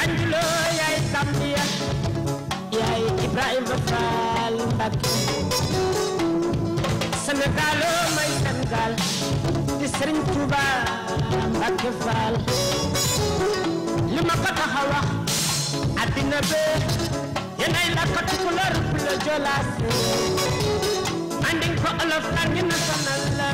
Banjuloo yaay Gambia yaay Ibrahima Fall Mbacke Sénégaloo may Sénégal di Serigne Touba Mbacke Fall li ma ko tax a wax addina bee yéenay la ko tukulóor bu la jolaase andin ko olof ak ñu national la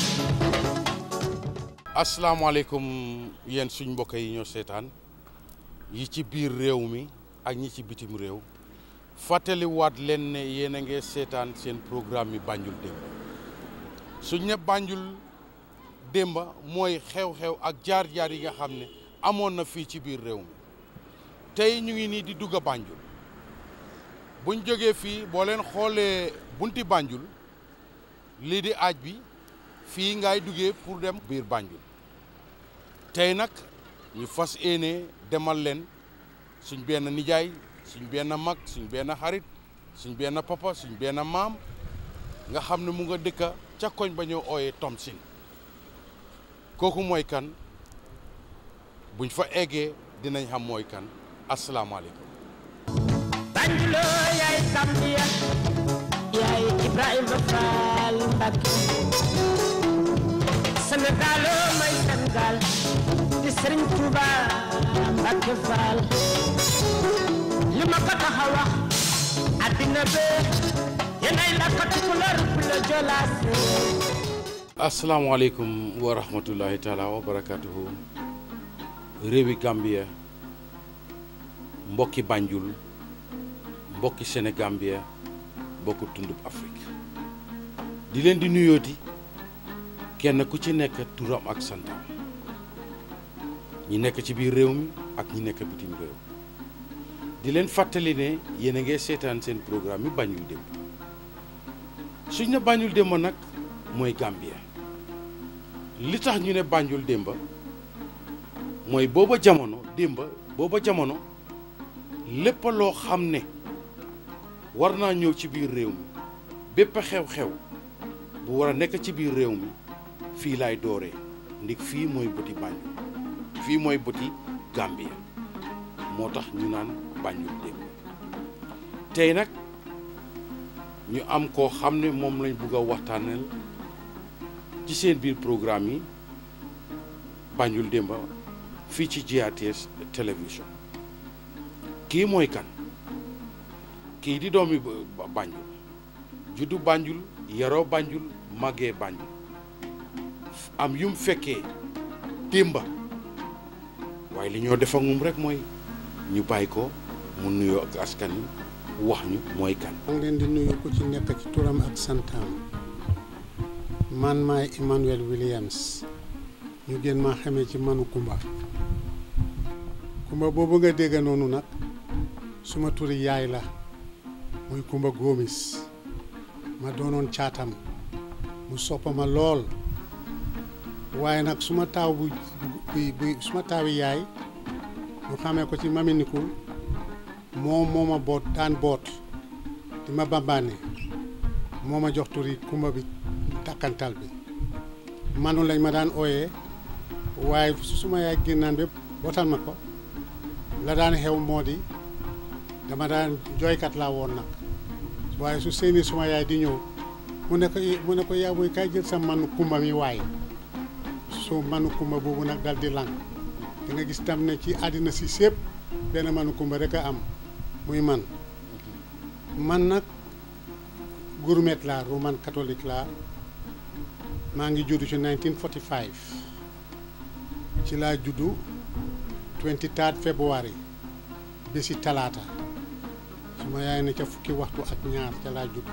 asalaamaaleykum yéen suñ mbokk yi ñoo seetaan yi ci biir réew mi ak ñi ci bitim réew fàttaliwaat leen ne yéen a ngi seetaan seen programme yi Banjul démb suñ ne Banjul démba mooy xew-xew ak jaar-jaar yi nga xam ne amoon na fii ci biir réew mi tey ñu ngi nii di dugg a Banjul buñ jógee fii boo leen xoolee bunti Banjul lii di aaj bi fii ngay duggee pour dem biir Banjul tey nag ñu fas yéene demal leen suñ benn nijaay suñ benn mag suñ benn xarit suñ benn papa suñ benn maam nga xam ne mu nga dëkka ca koñ ba ñoo ooyee Tomsin kooku mooy kan buñ fa eggee dinañ xam mooy kan asalaamaaleykum Banjuloo yaay Gambia yaay Ibrahima Fall Mbacke Sénégaloo may Sénégal di Serigne Touba Mbacke Fall li ma ko tax a wax addina bee yéenay la ko tukulóor bu la jolaase asalaamaaleykum wa rahmatullahi taala wa barakatuhu réewi Gambia mbokki Banjul mbokki Sénégambia mbokku tundub Afrique di leen di nuyooti kenn ku ci nekk turam ak santam ñi nekk ci biir réew mi ak ñi nekk bitim réew di leen fàttali ne yéen a ngi seetaan seen programme yi Banjul démb suñ ne Banjul démb nag mooy Gambia li tax ñu ne Banjul démba mooy booba jamono démba booba jamono lépp loo xam ne war naa ñëw ci biir réew mi bépp xew-xew bu war a nekk ci biir réew mi fii laay dooree ndik fii mooy bëti Banjul fii mooy bëti Gambia moo tax ñu naan Banjul démb tey nag ñu am koo xam ne moom lañ bugg a waxtaanal ci seen biir programme yi Banjul démba fii ci GRTS télévision kii mooy kan kii di doomi Banjul juddu Banjul yaroo Banjul màggee Banjul am yum fekkee démba waaye li ñoo def ak moom rek mooy ñu bàyyi ko mu nuyoo ak askan wi wax ñu mooy kan. maa ngi leen di nuyu ku ci nekk ci turam ak santam man maay Emmanuel Williams ñu gën maa xamee ci manu Kumba Kumba boobu nga dégg noonu nag suma turi yaay la muy Kumba Gomis ma doonoon caatam mu soppa ma lool waaye nag suma taaw bu bu bu suma taawi yaay ñu xamee ko ci maminikul moom moo ma boot daan boot di ma bambaane moo ma jox turi Kumba bi takkantal bi manu lañ ma daan ooyee waaye su suma yaay génnaan bépp bootal ma ko la daan xew moo di dama daan jooykat laa woon nag waaye su seeni suma yaay di ñëw mu ne ko mu ne ko yaa booy kay jël sa manu kumba mi waaye su manu kumba boobu nag dal di lang di nga gis tam ne ci àddina si sépp benn manu kumba rek a am muy man man nag gourmet laa roman catholique laa maa ngi juddu ci 1945 ci laa juddu 23 février bési talaata suma yaay ne ca fukki waxtu ak ñaar ca laa juddu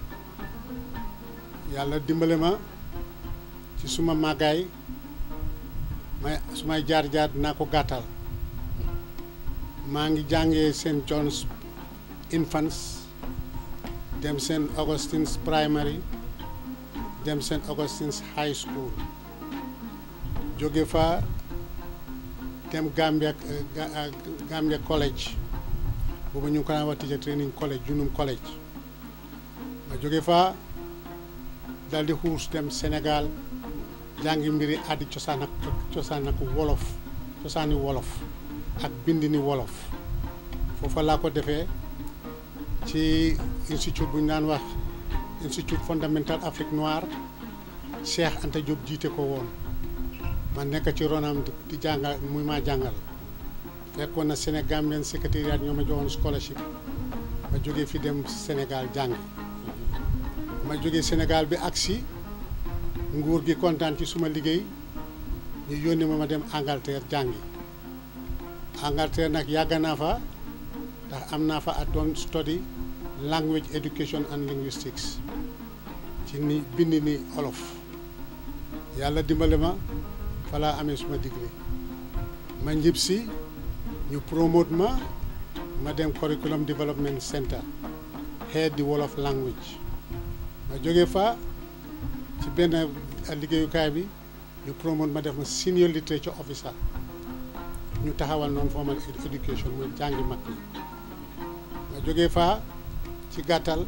yàlla dimbale ma ci suma màggaay may sumay jaar-jaar dinaa ko gàttal maa ngi jàngee St John's Infants dem St Augustine's Primary dem St Augustine's High School jóge fa dem Gambia Gambia College boobu ñu ngi ko daan wax teacher training college Junum College ma jóge fa dal di xuus dem Sénégal jàngi mbiri addi cosaan ak cosaan ak wolof cosaani wolof ak bind ni wolof foofa laa ko defee ci institut bu ñu daan wax institut fondamental Afrique noire Cheikh Anta Diop jiite ko woon ma nekk ci ronam di jàngal muy maa jàngal fekkoon na Sénégambien secrétariat ñoo ma joxoon scholarship ma jógee fi dem Sénégal jàngi ma jógee Sénégal bi agsi nguur gi kontaan ci suma liggéey ñu yónni ma ma dem Angleterre jàngi Angleterre nag yàgg naa fa ndax am naa fa at doon study language education and linguistics ci ni bind ni olof yàlla dimbale ma fa laa amee suma degré ma njib si ñu promote ma ma dem curriculum development center head di wolof language ma jógee fa ci benn liggéeyukaay bi ñu promote ma def ma senior literature officer ñu taxawal noonu formal education muy jàngi mag ñi ma jógee fa ci gàttal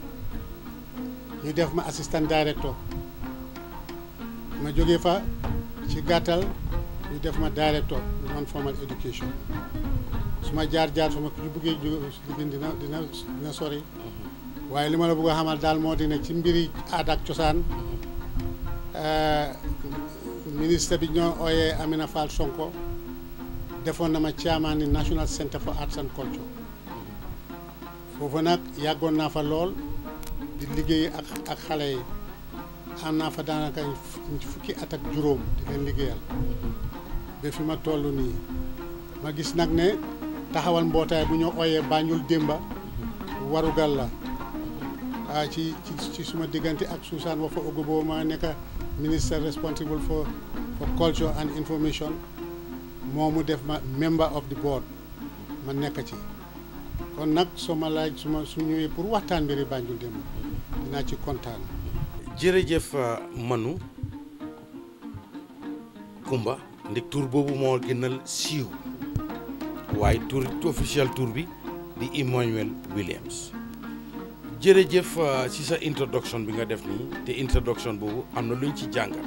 ñu def ma assistant director ma jógee fa ci gàttal ñu def ma director non formal education su ma jaar jaar su ma ñu bëggee jóge dina dina dina sori waaye li ma la bëgg a xamal daal moo di ne ci mbiri aada ak cosaan ministre bi ñoo ooyee Amina Fall Sonko defoon na ma chairman ni National Center for Arts and Culture foofu nag yàggoon naa fa lool di liggéey ak ak xale yi am naa fa daanaka fukki at ak juróom di leen liggéeyal ba fi ma toll nii ma gis nag ne taxawal mbootaay bu ñoo ooyee Banjul Démba warugal la ah ci ci ci suma diggante ak Susan Wafa Ogobo ma nekk minister responsible for for culture and information moo mu def ma member of the board ma nekk ci kon nag soo ma laaj su ma su ñëwee pour waxtaan mbiri Banjul Démba dinaa ci kontaan. jërëjëf Manu Kumba ndik tur boobu moo gënal siiw waaye tur officiel tur bi di Emmanuel Williams jërëjëf ci sa introduction bi nga def nii te introduction boobu am na luñ ci jàngat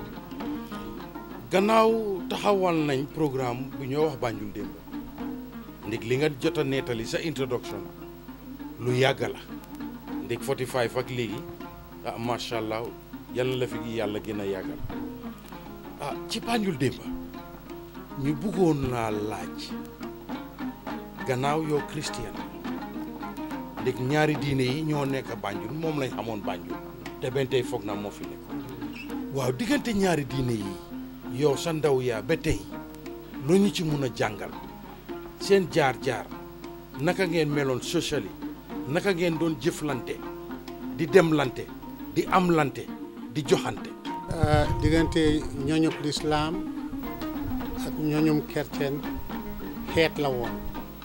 gannaaw taxawal nañ programme bu ñoo wax Banjul Démba ndik li nga jot a nettali sa introduction lu yàgg la ndik 45 ak léegi ah macha allah yal na la fi yàlla gën a yàggal ah ci Banjul Démba ñu bëggoon laa laaj gannaaw yow christian ndik ñaari diine yi ñoo nekk Banjul moom lañ xamoon Banjul te benn tey foog na moo fi nekk waaw diggante ñaari diine yi yow sa ndaw yaa ba tey lu ñu ci mun a jàngal seen jaar-jaar naka ngeen meloon socially naka ngeen doon jëflante di demlante di amlante di joxante diggante ñooñub lislaam ak ñooñum kerceen xeet la woon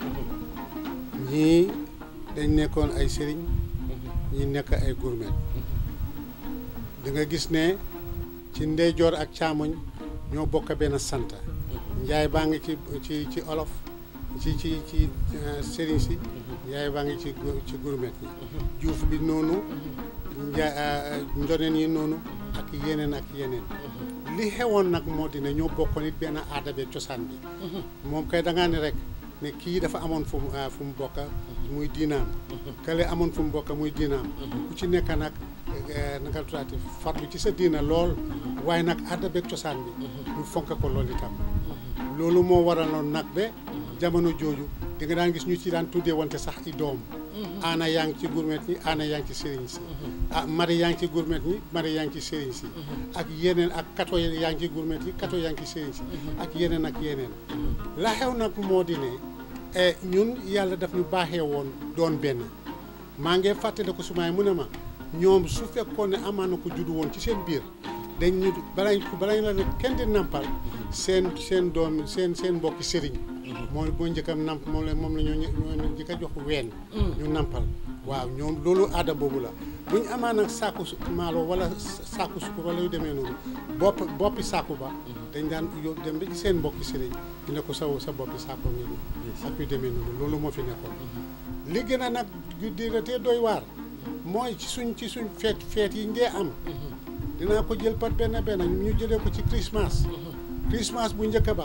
ñii dañ nekkoon ay sëriñ ñi nekk ay gourmet di nga gis ne ci ndeyjoor ak caamoñ ñoo bokk benn sant njaay baa ngi ci ci ci olof ci ci ci sëriñ si njaay baa ngi ci ci gourmet yi juuf bi noonu nja njoneen yi noonu ak yeneen ak yeneen li xewoon nag moo di ne ñoo bokkoon it benn aada be cosaan bi moom kay da ngaa ne rek ne kii dafa amoon fu mu fu mu bokk muy diinaam kale amoon fu mu bokk muy diinaam ku ci nekk nag nanga tutaati farlu ci sa diina lool waaye nag aada beeg cosaan bi ñu fonk ko loolu itam loolu moo waraloon nag ba jamono jooju di nga daan gis ñu ci daan tuddee wante sax i doom aana yaa ngi ci gourmet ñi aana yaa ngi ci sëriñ si ah mari yaa ngi ci gourmet ñi mari yaa ngi ci sëriñ si ak yeneen ak kato yaa ngi ci gourmet yi kato yaa ngi ci sëriñ si ak yeneen ak yeneen la xew nag moo di ne ñun yàlla daf ñu baaxee woon doon benn maa ngi fàttale ko sumaay mu ne ma ñoom su fekkoon ne amaan na ko juddu woon ci seen biir dañ ñu balañ ko balañ la ne kenn di nampal seen seen doom seen seen mbokki sëriñ mooy boo njëkkam namp moom la moom la ñoo ñoo njëkk a jox ween ñu nampal waaw ñoom loolu aada boobu la bu ñu amaan nag saaku maalo wala saaku sukur wala yu demee noonu bopp boppi saaku ba dañ daan yow dem ba ci seen mbokki sëriñ ñu ne ko sa sa boppi saaku ngi nii ak yu demee noonu loolu moo fi nekkoon li gën a nag diratee doy waar mooy ci suñ ci suñ feet feet yi ngee am dinaa ko jël par benn benn ñu jëlee ko ci Christmas Christmas bu njëkk ba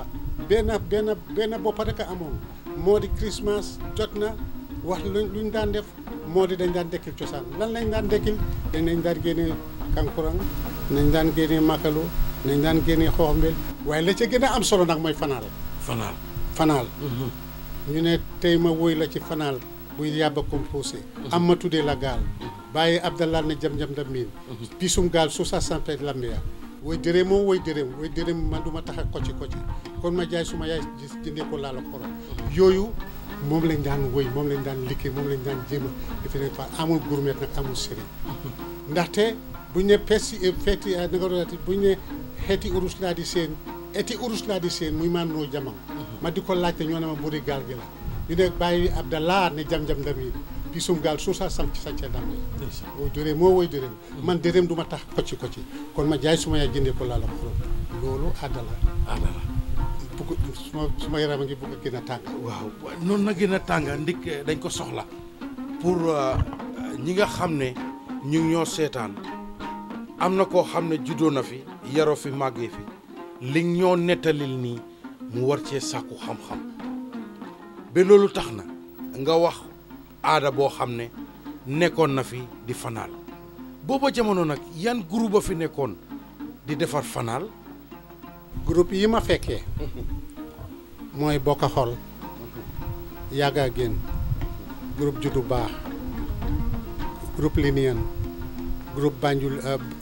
benn benn benn bopp rek a amoon moo di Christmas jot na wax luñ luñ daan def moo di dañ daan dekkil cosaan lan lañ daan dekkil dañ nañ daan génnee kankurang nañ daan génnee makalo nañ daan génnee xooxmbel waaye la ca gën a am solo nag mooy fanaal fanaal fanaal ñu ne tey ma woy la ci fanaal buy yàbba composé am ma tuddee la gaal bàyyi abdallah ne jam-jam da miin pisum gaal su sa sampe lambiya woy dërëm moo woy dërëm woy dërëm man du ma tax a kocci kocci kon ma jaay suma yaay gis jëndee ko laala xorom yooyu moom lañ daan woy moom lañ daan liggéey moom lañ daan jéem a defe ne fa amul gourmet nag amul sëriñ ndaxte buñ ne pesi feeti na nga doonati buñ ne xeeti urus laa di seen eti urus laa di seen muy maan noo jamam ma di ko laajte ñoo ne ma mburi gaal gi la ñu ne bàyyi abdallah ne jam-jam ndami pisum gaal suusa sam ci sancee dambe woy dërëm moo woy dërëm man dërëm du ma tax kocci kocci kon ma jaay suma yaay jëndee ko laala xorom loolu àddala aada la bugg suma suma yaram a ngi bugg a gën a tàng waaw noonu na gën a tànga ndik dañ ko soxla pour ñi nga xam ne ñu ngi ñoo seetaan am na koo xam ne juddoo na fi yaroo fi màggee fi li ñoo nettalil nii mu war cee sàkku xam-xam ba loolu tax na nga wax aada boo xam ne nekkoon na fi di fanaal booba jamono nag yan groupe a fi nekkoon di defar fanaal groupe yi ma fekkee mooy bokk xol yàgga génn groupe juddu baax groupe linien groupe Banjul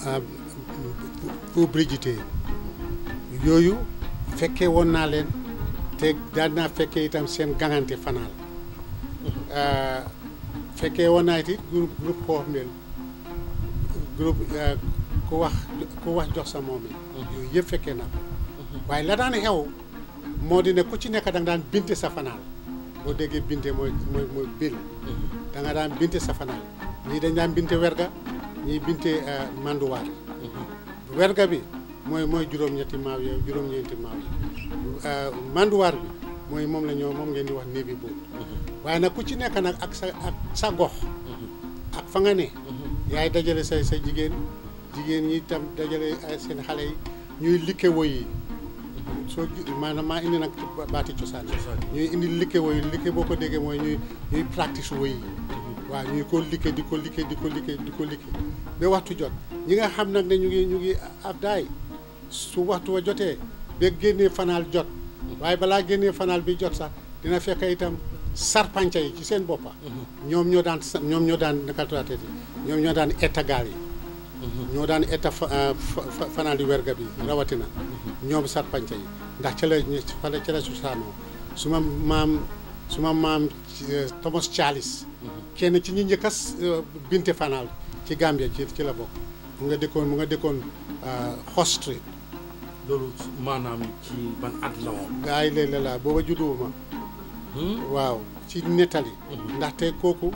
pour Brigité yooyu fekkee woon naa leen te daan naa fekkee itam seen gangante fanaal fekkee woon naa it groupe groupe xoox mbel groupe ku wax ku wax jox sa moom yi yooyu yëpp fekkee naa ko waaye la daan xew moo di ne ku ci nekk da nga daan binte sa fanaal boo déggee binte mooy mooy mooy bil da nga daan binte sa fanaal ñii dañ daan binte werga ñii binte manduwaar werga bi mooy mooy juróom-ñetti maaw yooyu juróom-ñeenti maaw yi manduwaar bi mooy moom la ñoo moom ngeen di wax néebi boobu waaye nag ku ci nekk nag ak sa ak sa gox ak fa nga ne yaay dajale say say jigéen jigéen ñi tam dajale seen xale yi ñuy likke woy yi soo maanaam maa indi nag baati cosaan ñuy indi likke woy likke boo ko déggee mooy ñuy ñuy practice woy yi waaw ñuy ko likke di ko likke di ko likke di ko likke ba waxtu jot ñi nga xam nag ne ñu ngi ñu ngi ab daay su waxtu wa jotee ba génnee fanaal jot waaye balaa génnee fanaal bi jot sax dina fekk itam sarpanca yi ci seen boppa ñoom ñoo daan ñoom ñoo daan naka tuddee ñoom ñoo daan etta gaal yi ñoo daan etta fanaal di werga bi rawatina ñoom sarpanca yi ndax ca la fale ca la susaanoo suma maam suma maam Thomas Charles kenn ci ñi njëkk a binte fanaal ci Gambia ci ci la bokk mu nga dëkkoon mu nga dëkkoon Horse Street loolu maanaam ci ban at la woon gaa yi léeg-léeg laa booba judduwuma waaw ci nettali ndaxte kooku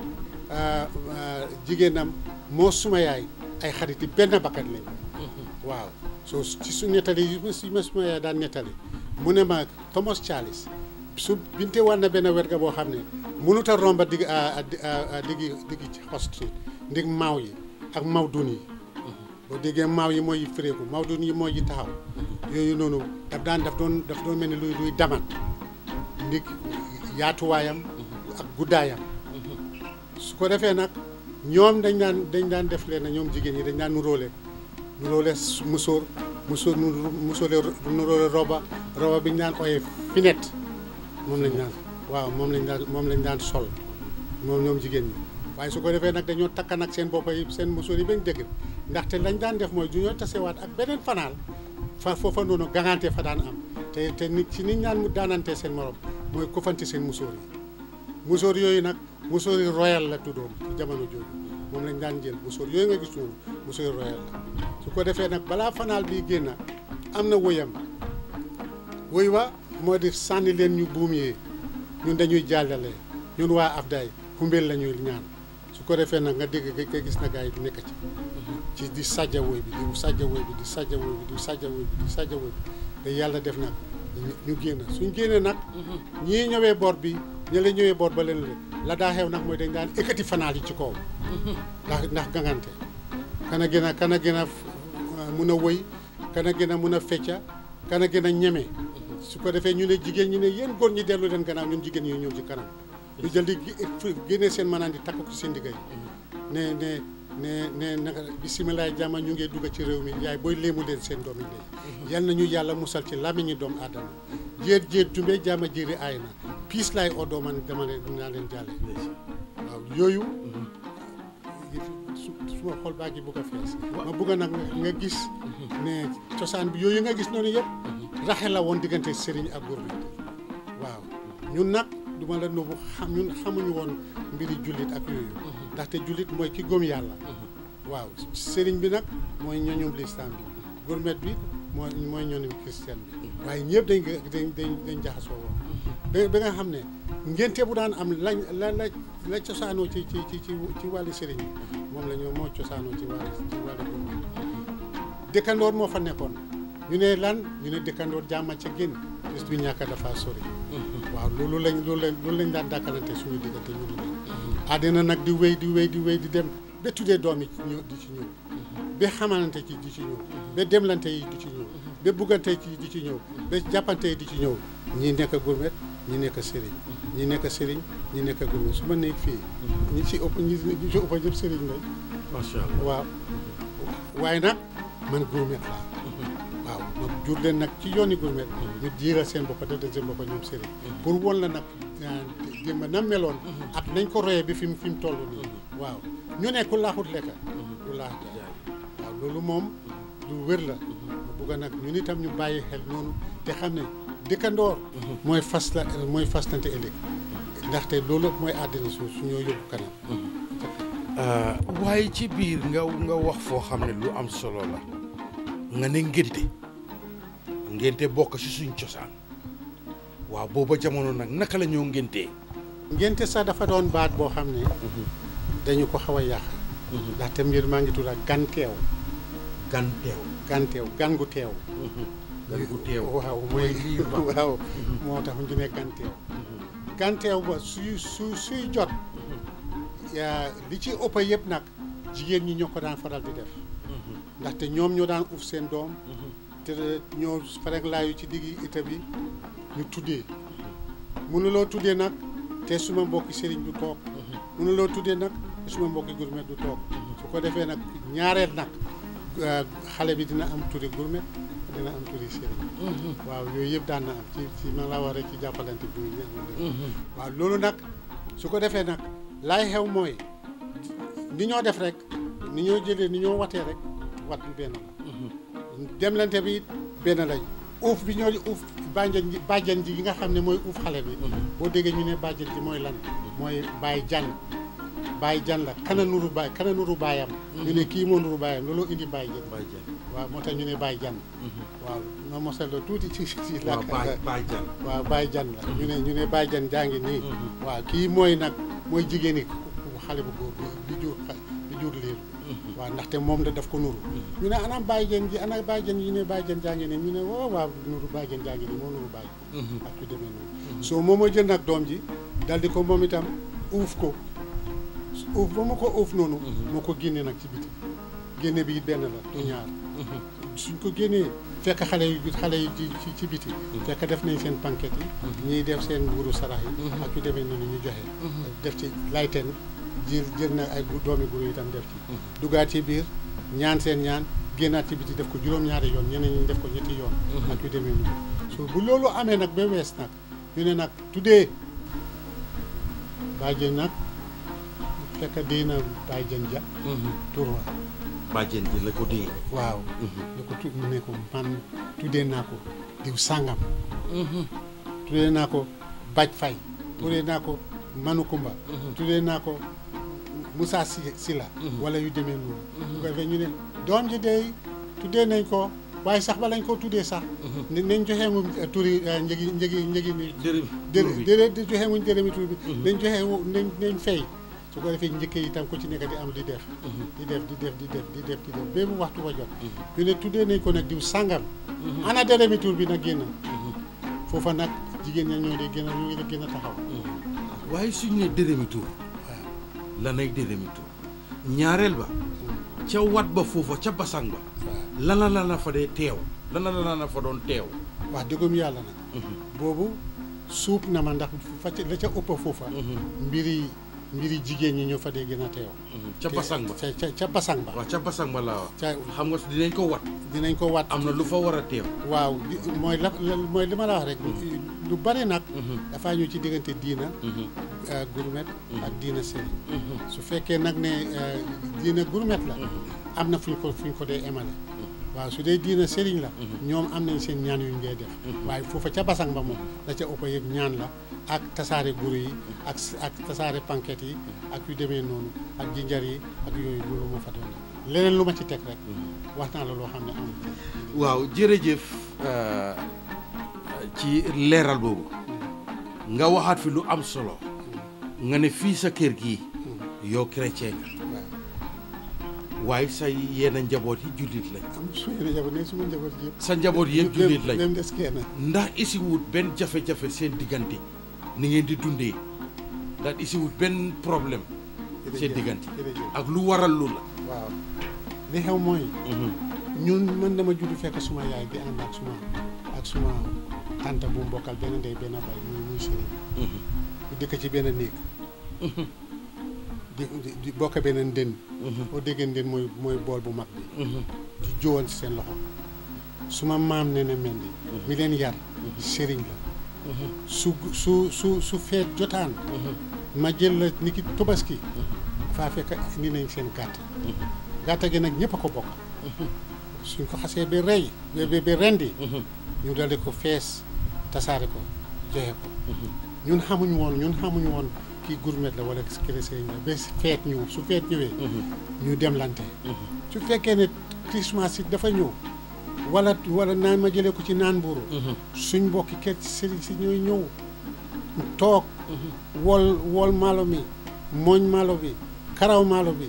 jigéenam moo suma yaay ay xarit yi benn bakkat lañ waaw soo ci su nettali yi ma suma yaay daan nettali mu ne ma Thomas Charles su binte war na benn werga boo xam ne mënut a romba digg diggi diggi ci Horse Street ndig maaw yi ak maaw dun yi boo déggee maaw yi mooy firéeku maaw dun yi mooy yi taxaw yooyu noonu daf daan daf doon daf doon mel ni luy luy damat ndig yaatuwaayam ak guddaayam su ko defee nag ñoom dañ daan dañ daan def leen ñoom jigéen ñi dañ daan nuróole nuróole musóor musóor musóole nuróole roba roba bi ñu daan ooyee finet moom lañ daan waaw moom lañ daan moom lañ daan sol moom ñoom jigéen ñi waaye su ko defee nag dañoo takka nag seen boppa yi seen musóor yi bañ dëgg ndaxte lañ daan def mooy du ñoo tasewaat ak beneen fanaal fa foofa noonu gangante fa daan am te te nit ci niñ naan mu daanante seen morom mooy kofanti seen musóor yi musóor yooyu nag musóor yi royal la tuddoon ci jamono jooju moom lañ daan jël musóor yooyu nga gis noonu musóor yi royal la su ko defee nag balaa fanaal bii génn am na woyam woy wa moo di sànni leen ñu buum yi ñun dañuy jàllale ñun waa Afdaay xumbeel la ñuy ñaan su ko defee nag nga dégg nga gis na gars yi nekk ci ci di sajja woy bi di sajja woy bi di sajja woy bi di sajja woy bi di sajja woy bi te yàlla def nag ñu génn suñ génnee nag ñii ñëwee boor bi ñi la ñëwee boor ba leen la daa xew nag mooy dañ daan ekkati fanaal yi ci kaw ndax ndax gangante kana gën a kana gën a mun a woy kana gën a mun a fecca kana gën a ñeme su ko defee ñu ne jigéen ñi ne yéen góor ñi dellu leen gannaaw ñun jigéen ñi ñëw ci kanam ñu jël di génnee seen manaan di takk ko seen digga yi ne ne ne ne naka bisimilah jàmm ñu ngi dugg ci réew mi yaay booy léemu leen seen doom yi léegi yal nañu yàlla musal ci làmmiñi doomu aadama jéer jéer jumbe jàmm jéeri aay na piis laay odoo man dama leen dinaa leen jàlle waaw yooyu su su ma xol baa ngi bugg a fees ma bugg nag nga gis ne cosaan bi yooyu nga gis noonu yëpp raxe la woon diggante sëriñ ak góor bi waaw ñun nag du ma la nëbbu xam ñun xamuñu woon mbiri jullit ak yooyu ndaxte jullit mooy ki gëm yàlla waaw sëriñ bi nag mooy ñoñum lislaam bi gourmet bi mooy mooy ñoñum christian bi waaye ñëpp dañ dañ dañ dañ jaxasoo woon ba ba nga xam ne ngénte bu daan am lañ la la la cosaanoo ci ci ci ci wàllu sëriñ bi moom la ñoo moo cosaanoo ci wàllu ci wàllu gourmet dëkkandoor moo fa nekkoon ñu ne lan ñu ne dëkkandoor jàmma ca gën bés bi ñàkk dafa sori waaw loolu lañ loolu lañ loolu lañ daan dàkkalante suñu diggante ñu di àddina nag di wéy di wéy di wéy di dem ba tuddee doom yi ñëw di ci ñëw ba xamalante ci di ci ñëw ba demlante yi di ci ñëw ba buggante ci di ci ñëw ba jàppante yi di ci ñëw ñii nekk gourmet ñi nekk sëriñ ñi nekk sëriñ ñi nekk gourmet su ma nekk fii ñi ci ëpp ñi ñi ci ëpp ñëpp sëriñ lañ macha allah waaw waaye nag man gourmet laa waaw ma jur leen nag ci yooni gourmet ñu jiiral seen boppa def seen boppa ñoom sëriñ pour won la nag démb na meloon ak nañ ko royee bi fi mu fi mu toll nii waaw ñu ne ku laaxut lekka du laax jaay waaw loolu moom lu wér la ma bugg nag ñun itam ñu bàyyi xel noonu te xam ne dëkkandoor mooy fas la mooy fastante ëllëg ndaxte loolu mooy àddina su su ñoo yóbbu kanam waaye ci biir nga nga wax foo xam ne lu am solo la nga ne ngénte ngénte bokk ci suñ cosaan waaw booba jamono nag naka la ñoo ngéntee ngénte sax dafa doon baat boo xam ne dañu ko xaw a yàq ndaxte mbir maa ngi tudd ak gan teew gan teew gan teew gan gu teew gan gu teew waaw mooy lii waaw moo tax ñu ne gan teew gan teew ba suy su suy jot yaa li ci ëpp yëpp nag jigéen ñi ñoo ko daan faral di def ndaxte ñoom ñoo daan uf seen doom te ñoo farek laayu ci diggi ita bi ñu tuddee mënuloo tuddee nag te suma mbokki sëriñ du toog mënuloo tuddee nag te suma mbokki gourmet du toog su ko defee nag ñaareel nag xale bi dina am turi gourmet dina am turi sëriñ waaw yooyu yëpp daan na am ci ci man laa wax rek ci jàppalante bi ñu waaw loolu nag su ko defee nag laay xew mooy ni ñoo def rek ni ñoo jëlee ni ñoo watee rek wat bi benn la demlante bi benn lañ uuf bi ñoo uuf bàjjen ji bàjjen ji yi nga xam ne mooy uuf xale bi boo déggee ñu ne bàjjen ji mooy lan mooy baay jan baay jan la kana nuru baay kana nuru baayam ñu ne kii moo nuru baayam loolu indi baay jan baay jan waaw moo tax ñu ne baay jan waaw nga mosal la tuuti ci ci waaw làkk baay baay jan waaw baay jan la ñu ne ñu ne baay jan jaa ngi nii waaw kii mooy nag mooy jigéen ñi xale bu góor bi bi jur bi jur liir waaw ndaxte moom da daf ko nuru ñu ne anam baay jan ji ana baay jan yi ñu ne baay jan jaa ngi nii ñu ne waaw waaw nuru baay jan jaa ngi nii moo nuru baay ak yu demee noonu soo moom moo jël nag doom ji dal di ko moom itam uuf ko uuf ba ma ko uuf noonu moo ko génnee nag ci biti génne bi it benn la du ñaar suñ ko génnee fekk xale yu xale yi ci ci ci biti fekk def nañ seen panquette yi ñiy def seen mburu sarax yi ak yu demee noonu ñu joxe def ci layten jël jël na ay gu- doomi guru itam def ci dugaat ci biir ñaan seen ñaan génnaat ci biti def ko juróom-ñaari yoon ñeneen ñi def ko ñetti yoon ak yu demee noonu so bu loolu amee nag ba wees nag ñu ne nag tuddee bàjjen nag fekk dee na bàjjen ja tur wa bàjjen ji la ko dee waaw ne ko tu mu ne ko man tuddee naa ko diw sàngam tuddee naa ko baj fay tuddee naa ko manukumba tuddee naa ko Moussa si Sila wala yu demee noonu bu ko defee ñu ne doom ji dey tuddee nañ ko waaye sax ba lañ ko tuddee sax ne nañ joxee mu turi njëgi njëgi njëgi ni dërëm dërë dërë di joxe muñ dërëmi tur bi nañ joxe nañ nañ fay su ko defee njëkk yi itam ku ci nekk di am di def di def di def di def di def di def ba mu waxtu wa jot ñu ne tuddee nañ ko nag diw sàngam ana dërëmi tur bi nag génn foofa nag jigéen ña ñoo di gën a ñoo ngi di gën a taxaw waaye suñ ne dërëmi tur waaw lanay dërëmi tur ñaareel ba ca wat ba foofa ca basang ba waaw lana lana fa dee teew lana lana fa doon teew wax dëggum yàlla nag boobu suub na ma ndax fa ca la ca ëpp foofa mbiri mbiri jigéen ñi ñoo fa dee gën a teew ca basang ba ca ca ca basang ba waaw ca basang ba laa wax ca xam nga dinañ ko wat dinañ ko wat am na lu fa war a teew waaw di- mooy la la- mooy li ma la wax rek lu bari nag dafaa ñëw ci diggante diina euh, gurmet ak diina sëriñ su fekkee nag ne euh, diina gurmet la am na fu ñu ko fu ñu ko dee emale waaw su dee diina sëriñ la ñoom am nañ seen ñaan yu ñu dee def waaye foofa ca basang ba moom la ca ëpp yëpp ñaan la ak tasaare guru yi ak s- ak tasaare panket yi ak yu demee noonu ak jinjar yi ak yooyu loolu moo fa doon def leneen lu ma ci teg rek wax naa la loo xam ne amul waaw jërëjëf euh, ci leeral boobu nga waxaat fi lu am solo nga ne fii sa kër gii yow chrétien nga waaw waaye sa yenn njaboot yi jullit lañ am suñu njaboot ne suma njaboot yëpp sa njaboot yëpp jullit lañ même des kenn ndax isi wut benn jafe-jafe seen diggante ni ngeen di dundee ndax isi wut benn problème seen diggante jërëjëf ak lu waral lu la waaw li xew mooy ñun man dama judd fekk suma yaay di ànd ak suma ak suma tante bu mbokkal benn ndey benn bay muy muy sëriñ ñu dëkk ci benn néeg di di- di bokk benn ndën boo déggee ndën mooy mooy bool bu mag bi di jówoon ci seen loxo suma maam ne ne mendi mi leen yar sëriñ la su su su su feet jotaan ma jël la ni ki tobaski faa fekk indi nañ seen gàtt gàtt gi nag ñëpp a ko bokk suñ ko xasee ba rey ba ba ba rendi ñu daldi ko fees tasaare ko joxe ko ñun xamuñu woon ñun xamuñu woon kii gourmet la wala chrétien la ba feet ñëw su feet ñëwee ñu dem lante su fekkee ne Christmas it dafa ñëw wala wala naan ma jëlee ko ci naan buuru suñ mbokki kër ci sëriñ si ñooy ñëw toog wol wol maalo mi mooñ maalo bi karaw maalo bi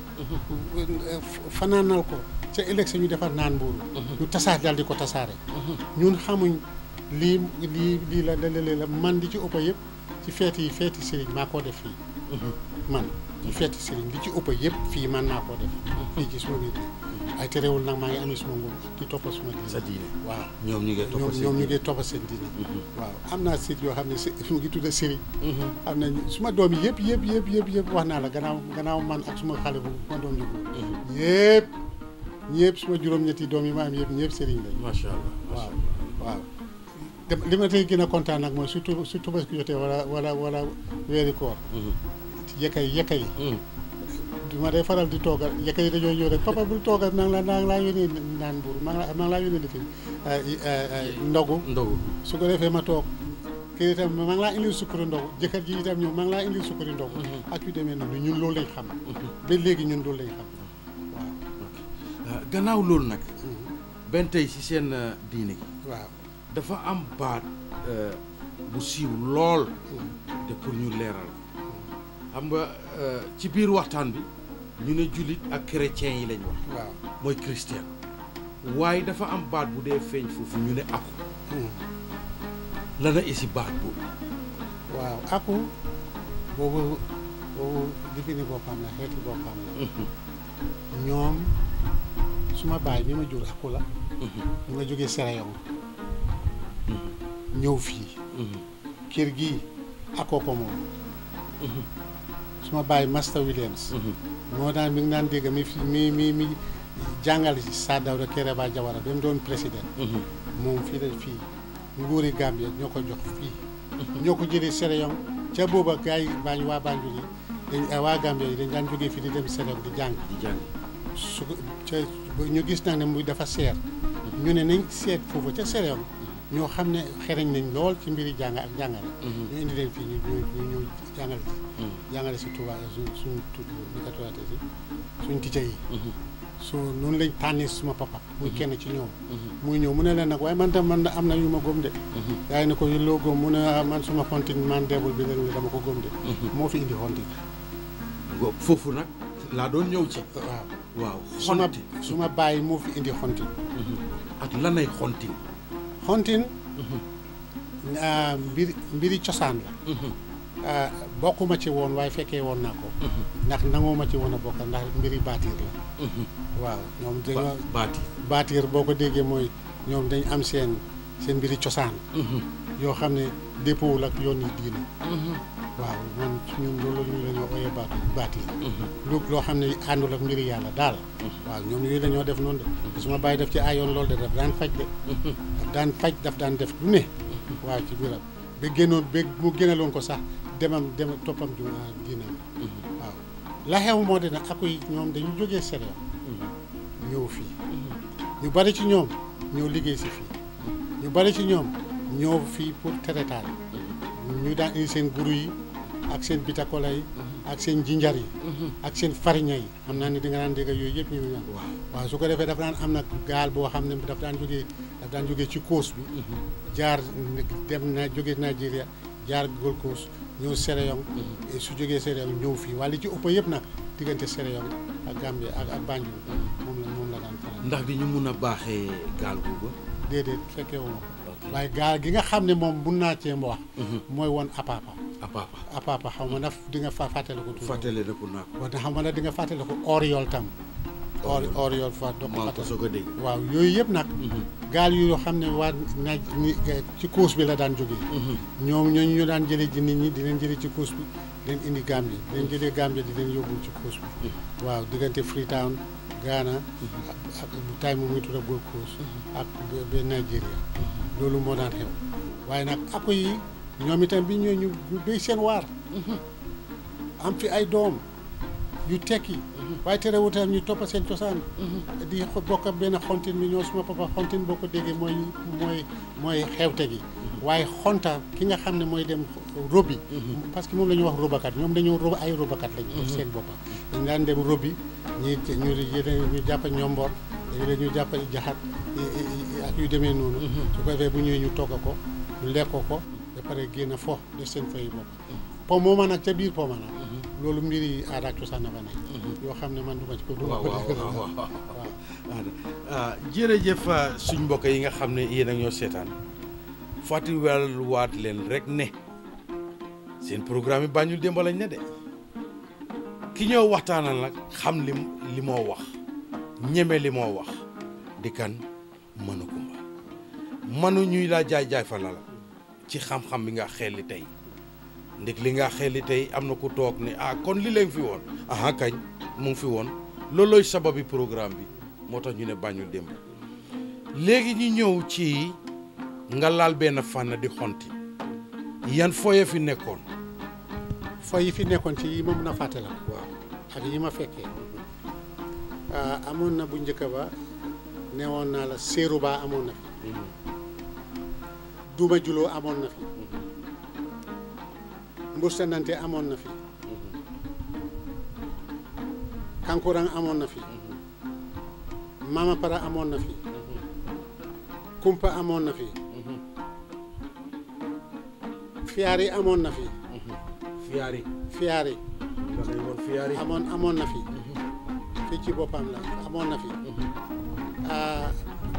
fanaanal ko ca ëllëg sa ñu defar naan mbuuru ñu tasaar dal di ko tasaare ñun xamuñ lii lii lii la la la la man di ci ëpp yëpp ci feeti yi feeti sëriñ maa koo def fii man ci feeti sëriñ li ci ëpp yëpp fii man maa koo def fii ci suma biir ay terewul nag maa ngi amee suma nguur di toppa suma diine sa diine waaw ñoom ñu ngi topp ñoom seen ñoom ñu diine. ngi toppa seen diine waaw am naa site yoo xam ne si mu ngi tudda sëriñ am na suma doom yi yëpp yëpp yëpp yëpp yëpp wax naa la gannaaw gannaaw man ak suma xale bu ma doom ju góor yëpp ñëpp suma juróom-ñetti doom yi ma am yëpp ñëpp sëriñ lañ macha allah waaw waaw dem li ma tey gën a kontaan nag mooy surtout su Tabaski jotee wala wala wala weeri koor yekka yi yekka yi du ma day faral di toogal yekka yi dañoo ñëw rek papa bul toogal maa ngi laa maa ngi laa yónnee naan buur maa ngi laa maa ngi laa yónnee lifin ndogu ndogu su ko defee ma toog kii itam maa ngi laa indil sukkari ndogu jëkkër ji itam ñëw maa ngi laa indil sukkari ndogu ak yu demee noonu ñun loolu lañ xam ba léegi ñun loolu lañ xam waaw Ah, gannaaw loolu nag benn tey si seen uh, diine gi waaw dafa am baat uh, bu siiw lool te pour ñu leeral xam nga uh, ci biir waxtaan bi ñu ne jullit ak chrétien yi lañ wax waaw mooy chrétien waaye dafa am baat bu dee feeñ foofu ñu ne aku la na isi baat boobu waaw aku boobu boobu lifini boppam la xeeti boppam la ñoom suma baay mi ma jur aku la mu nga jógee Serayon ñëw fii kër gii akoo ko moom suma baay Master Williams moo daan mi ngi daan dégg mi fi mi mi mi jàngal si Saa Dawda Kairaba Jawara ba mu doon président moom fii la fii nguuri Gambie ñoo ko jox fii ñoo ko jëlee Serayon ca booba gars yi baañ waa Banjul yi dañ waa Gambie yi dañ daan jógee fii di dem Serayon di jàng di jàng su ko ca ñu gis nag ne muy dafa seer ñu ne nañ seet foofu ca Serayon ñoo xam ne xereñ nañ lool ci mbiri jàng ak jàngale ñu indi leen fii ñu ñu ñu ñu jàngale si jàngale si Touba suñ suñ tudd ni ko tubaate si suñ ticca yi so noonu lañ tànnee suma papa muy kenn ci ñoom muy ñëw mu ne leen nag waaye man tam man am na yu ma góom de gaa yi ne ko loo góom mu ne ah, man suma xontin man deebul bi leen dama ko góom de moo fi indi xontin Ngo- foofu nag laa doon ñëw ci waaw waaw suma xonti suma bàyyi moo fi indi xontin ak lanay xontin xontin ah, mbir mbiri cosaan la ah, bokkuma ci woon waaye fekkee woon naa ko ndax nangoo ma ci woon a bokk ndax mbiri baatiir la waaw ñoom ba dañoo baati baatiir boo ko déggee mooy ñoom dañ am seen seen mbiri cosaan yoo xam ne déppoowul ak yoon yi diine waaw man ci ñun loolu ñu la ñoo oyee baatu baat yi lu loo xam ne àndul ak mbiri yàlla daal waaw ñoom yooyu la ñoo def noonu de su ma bàyyi def ci ayoon loolu de daf daan faj de daf daan faj daf daan def lu ne waaw ci biiram ba génnoon ba mu génnaloon ko sax demam dem toppam ju diinam waaw la xew moo de nag akuy ñoom dañu jógee Sénégal ñëw fii ñu bari ci ñoom ñëw liggéey si fii ñu bari ci ñoom ñëw fii pour teretaan ñu daan indi seen guru yi ak seen bitakola yi ak seen jinjar yi ak seen fariña yi xam naa ne di nga daan dégg yooyu yëpp ñu ngi naan waaw su ko defee dafa daan am nag gaal boo xam ne daf daan jógee daf daan jógee ci coast bi jaar dem na jógee Nigeria jaar Gold Coast ñëw Séréyong su jógee Séréyong ñëw fii wala li ci ëpp yëpp nag diggante Séréyong ak Gambie ak ak Banjul moom la moom la daan faral ndax di ñu mun a baaxee gaal googu déedéet fekkee wu ma ko waaye gaal gi nga xam ne moom mun naa cee wax mooy woon apapa apapa apapa xaw ma nag di nga fa fàttale ko tuuti fàttale na ko naa ko wante xam nga nag di nga fàttale ko oriol tam or oriol fa doo ko maa ko fàttale soog a dégg waaw yooyu yëpp nag gaal yu yoo xam ne waa naaj ni ci coast bi la daan jógee ñoom ñooñu ñu daan jëlee ji nit ñi di leen jëlee ci coast bi di leen indi Gambie di leen jëlee Gambie di leen yóbbu ci coast bi waaw diggante Freetown Ghana ak ak tay mu muy tudda Gold Coast ak ba ba Nigeria loolu moo daan xew waaye nag ako yi ñoom itam bi ñoo ñu ñu béy seen waar am fi ay doom yu tekki waaye terewul tam ñu toppa seen cosaan di xo- bokk ak benn xontin bi ñoo suma papa xontin boo ko déggee mooy mooy mooy xewte gi waaye xonta ki nga xam ne mooy dem robi parce que moom la ñuy wax robakat ñoom dañoo rob ay robakat lañu def seen boppa dañ daan dem robi ñi ñu yéen ñu jàpp ñomboor léegi ñu jàpp jaxat ak yu demee noonu su ko defee bu ñëwee ñu togg ko ñu lekk ko ba pare génn fo def seen fay bopp po mooma nag ca biir po ma nag loolu mbiri aada ak cosaan na fa nekk yoo xam ne man du ma ci ko du ma waaw ko waaw dégg waaw waaw ah jërëjëf ah, suñ mbokk yi nga xam ne yéen a ñoo seetaan fàttaliwaat leen rek ne seen programme yi Banjul démb lañ ne de ki ñoo waxtaanal nag xam li li moo wax ñeme li moo wax di kan mënu kumba mënu ñuy laa jaay jaay fa la la ci xam-xam bi nga xelli tey ndek li nga xelli tey am na ku toog ne ah kon li leen fi woon aha kañ mu ngi fi woon loolooy sababi programme bi moo tax ñu ne Banjul démb léegi ñu ñëw ci nga laal benn fànn di xonti yan foye fi nekkoon fo yi fi nekkoon ci yi ma mën a fàtte la waaw ak yi ma fekkee ah, amoon na bu njëkk ba newoon naa la séeru baa amoon na fi duma juloo amoon na fi mburstanante amoon na fi kankurang amoon na fi mama para amoon na fi kumpa amoon na fi fiyaari amoon na fi fiyaari fiyaari da ngay woon fiyaari amoon amoon na fi fii ci boppam la amoon na fi ah,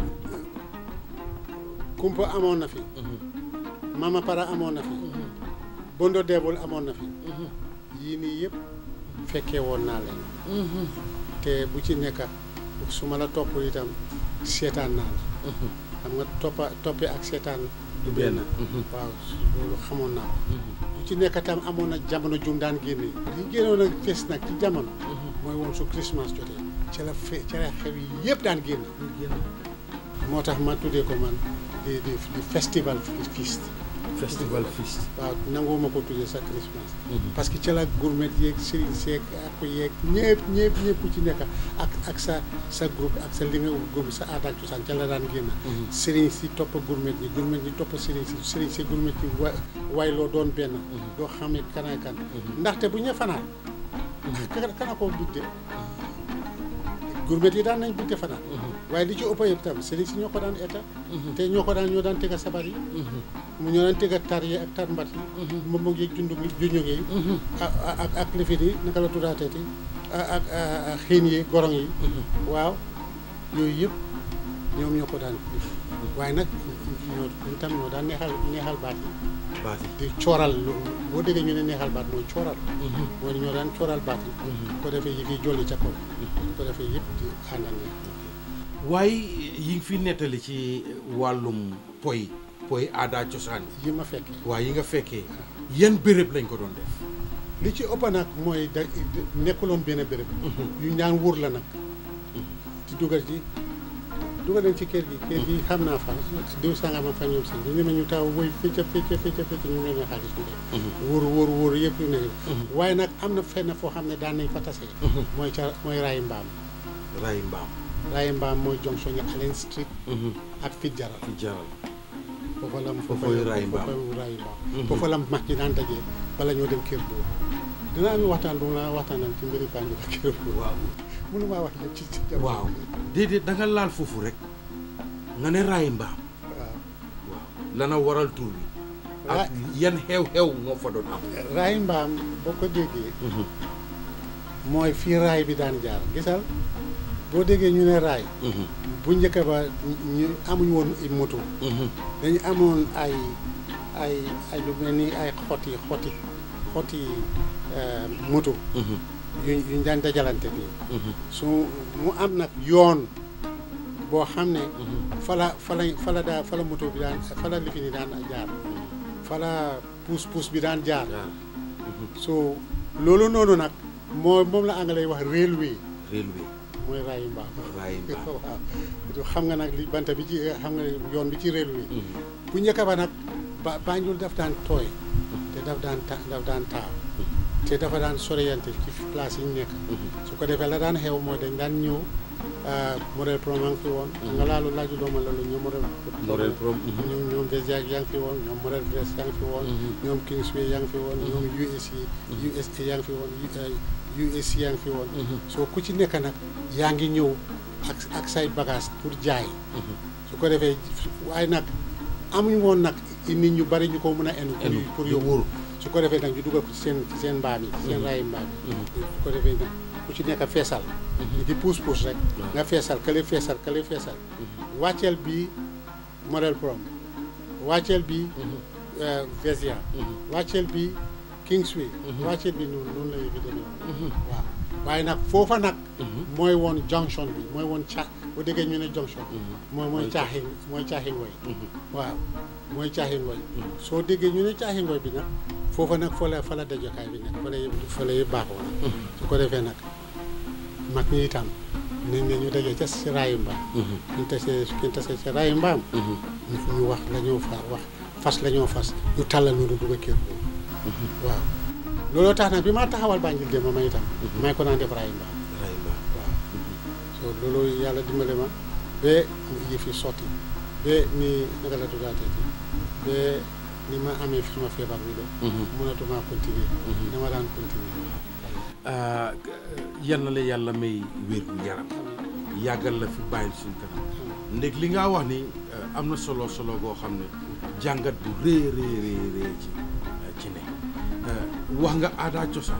kumpa amoon na fi mama para amoon na fi bondo deebul amoon na fi yii nii yëpp fekkee woon naa leen te bu ci nekk su ma la topp itam seetaan naa la xam nga toppa toppe ak seetaan du benn waaw loolu xamoon naa ko bu ci nekk tam amoon na jamono jum daan génne li génnoon a fees nag ci jamono mooy woon su Christmas jotee ca la fe ca la xew yi yëpp daan génn moo tax ma tuddee ko man di di di festival feast festival feast waaw nanguwuma ko tuddee sa Christmas parce que ca la gourmet yeeg sëriñ seeg ak yeeg ñëpp ñëpp ñëpp ku ci nekk ak ak sa sa groupe ak sa li nga groupe sa aada ak cosaan ca la daan génn sëriñ si topp gourmet yi gourmet yi topp sëriñ si sëriñ si gourmet yi wa waay loo doon benn doo xamee kanaay kan ndaxte bu ñu fanaan kana kana koo bidde gourmet yi daan nañ bidde fanaan waaye li ci ëpp yëpp tam sëriñ si ñoo ko daan eta te ñoo ko daan ñoo daan tega sabar yi mu ñoo daan tega tar yi ak tar mbat yi moom moo ngi jundu gi juñu gi ak ak ak lifin yi naka la tuddaateeti ak ak xiin yi gorong yi waaw yooyu yëpp ñoom ñoo ko daan def waaye nag ñoo ñun tam ñoo daan neexal neexal baat yi baati di cooral lu- boo déggee ñu ne neexal baat mooy cooral mooy ñoo daan cooral baat yi ko defee yi ngi jolli ca kaw ko defee yëpp di àndal ne waaye yi ngi fi nettali ci wàllum poy poy aada cosaan yi yi ma fekkee waa yi nga fekkee yan béréb lañ ko doon def li ci ëpp nag mooy da nekkuloon benn béréb yu ñaan wóor la nag ci dugal ci dugal leen ci kër gi kër gi xam naa fa diw sangama fa ñoom seen ñu ne ñu taw woy fecca fecca fecca fecca ñu ne leen xaalis ñu def wóor wóor wóor yëpp yu ne waaye nag am na fenn foo xam ne daan nañ fa tasee mooy ca mooy raayi mbaam ray mbaam raayi mbaam mooy jonction yi Allen Street ak Fitzgerald fi jaral foofa la Foofoy raayi mbaam. foofa raayi mbaam foofa la mag ñi daan dajee bala ñoo dem kër boobu dinaa am waxtaan bu mu la waxtaanal ci mbiri Banjul ak kër boobu waaw mënu maa wax lépp ci ci jamono waaw déedéet da nga laal foofu rek nga ne ray mbaam waaw waaw lana waral tur bi ak yan xew-xew moo fa doon am raay mbaam boo ko déggee mooy fii raay bi daan jaar gisal boo déggee ñu ne raay bu njëkk ba ñu amuñ woon ay moto dañu amoon ay ay ay lu mel ni ay xoti xoti xoti euh, moto yuñ yuñ daan dajalante nii su mu am nag yoon boo xam ne fala fala fala daa fala moto bi daan fala lifi ni daan jaar fala puus puus bi daan jaar so loolu noonu nag moo moom la anglais wax railway railway mooy raayu mbaam raayu mbaam waaw xam nga nag li banta bi ci xam nga yoon bi ci railway bu njëkk ba nag ba Banjul daf daan tooy te daf daan ta daf daan taaw te dafa daan soreyante ci place yi ñu nekk su ko defee la daan xew mooy dañ daan ñëw modèle prom yaa ngi fi woon nga laalu laaju dooma loolu ñoom modèle Model Prom ñoom ñoom Vésiac yaa ngi fi woon ñoom modèle Brest yaa ngi fi woon ñoom Kingsway yaa ngi fi woon ñoom USC USA yaa ngi fi woon USC yaa ngi fi woon soo ku ci nekk nag yaa ngi ñëw ak ak say bagage pour jaay su ko defee waaye nag amuñu woon nag nit ñu bari ñu ko mën a enu Enu, pour yu yóbbu wóor. su ko defee nag ñu dugal ko ci seen ci seen mbaam yi ci seen raayi mbaam yi su ko defee nag ku ci nekk feesal li di puus puus rek nga feesal kële feesal kële feesal wàcceel bi modèle prom wàcceel bi Vésia wàcceel bi Kingsway wàcceel bi noonu noonu la yëfi demee woon waaw waaye nag foofa nag mooy woon junction bi mooy woon ca bu déggee ñu ne junction mooy mooy caaxin mooy caaxin woy waaw mooy caaxin woy soo déggee ñu ne caaxin woy bi nag foofa nag fa la fa la dajokaay bi nekk fa la yëpp fa la yëpp baaxoo nag su ko defee nag mag ñi itam nañ ne ñu dajee ca si raayu mbaam ñu tasee ñu tasee si raayu mbaam ñu wax la ñoo fa wax fas la ñoo fas ñu tàllal noonu dugg a kër boobu waaw looloo tax nag bi ma taxawal Banjul démb ma itam may ko naan def raayu mbaam ray mbaam waaw so loolu yàlla dimbale ma ba yi fi sotti ba ni naka la tuddaatee ci ba ni ma amee suma feebar bi de mënatuma continuer dama daan continuer ah yal na la yàlla may wér gu yaram yàggal la fi bàyyil suñ kanam ndég li nga wax ni eh, am na solo solo goo xam ne jàngat bu rëy rëy rëy rëy ci eh, ci ne Eh, wax nga aada cosaan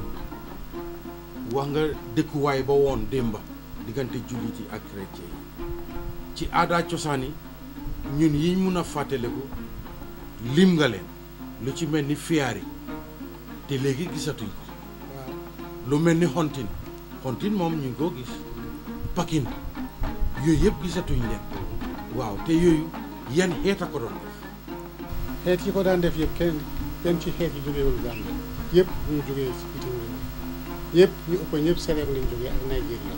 wax nga dëkkuwaay ba woon démba diggante jullit yi ak chrétien yi ci aada cosaan yi ñun yiñ mun a fàttaliku lim nga leen lu ci mel ni fiyaar yi te léegi gisatuñ ko waaw lu mel ni xontin xontin moom ñu ngi koo gis pakin yooyu yëpp gisatuñ leen waaw te yooyu yan xeet a ko doon def xeet yi ko daan def yëpp kenn kenn ci xeet yi jógeewul Gambie yëpp ñu jógee si bitim réew yëpp ñu ëpp ñëpp Sierra lañ jógee ak Nigeria